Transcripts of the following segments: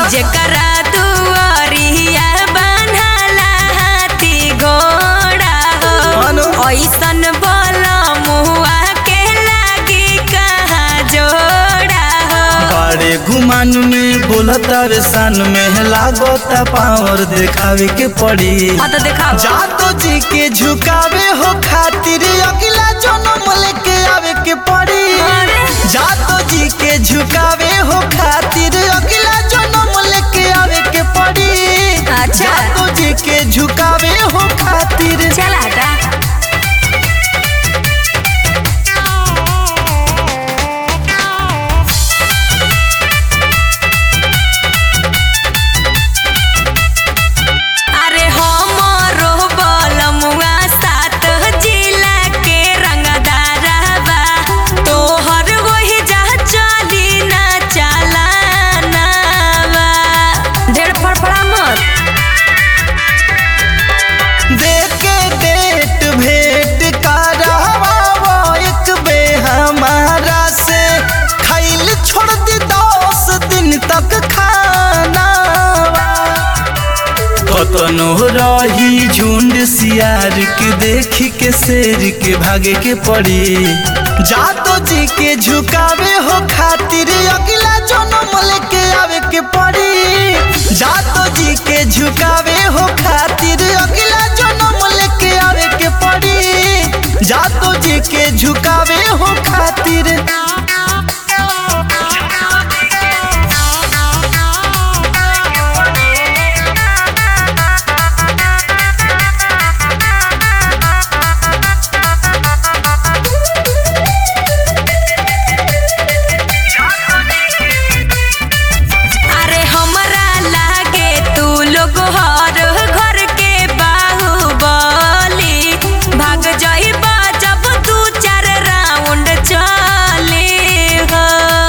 जेकरा दुआरिया बान्हाला हाथी घोड़ा अनु। हो ऐसन बोल मुआ के लागी कहाँ जोड़ा हो बड़े गुमान में बोलता रे सान में लागता पावर दिखावे के पड़ी हाँ तो दिखाओ जातो जी के झुकावे हो खातिर अगला जन्म लेके आवे के पड़ी अरे। जातो जी के झुकावे हो खातिर अगला जन्म लेके आवे के पड़ी अच्छा। जातो जी के झुकावे हो खातिर चल हटा अरे हमरो बलमुआ सात जिला के रंगदारबा तोहर वही जा चली ना चालानावा ढेर फड़फड़ा मत देख के डेट भेंट करावा एक बे हमारा से खैल छोड़ दी दस दिन तक खाना कतनो रही झुंड सियार के देख के शेर के भागे के पड़ी जातो जी के झुकावे हो खातिर अगला जन्म लेके आवे के पड़ी जातो जी के झुकावे हो खातिर अगला जन्म लेके आवे के पड़ी जातो जी के झुकावे हो खातिर अरे हमरा लागे तू लोग हर घर के बाहुबली भाग जाइबा जब दू चार राउंड चले हो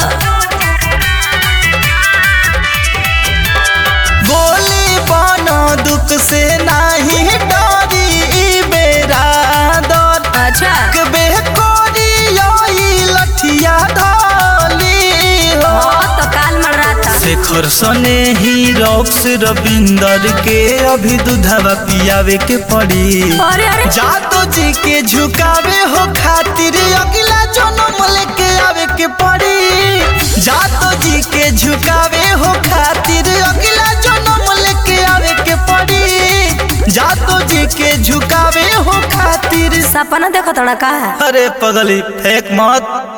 गोली बनो दुख से नाही डरी ई बेरा दर अच्छा कबे कोरी योई लठिया धाली हो हाँ तो काल मर रहा था शेखर सने ही रॉक्स रविंदर के अभी दूधवा पियावे के पड़ी अरे अरे जातो जी के झुकावे हो खातिर अगला जन्म लेके आवे के पड़ी जातो जी के झुकावे हो खातिर अगला जन्म लेके आवे के पड़ी जातो जी के झुकावे हो खातिर सपना देखो थोड़ा का अरे पगली फेंक मत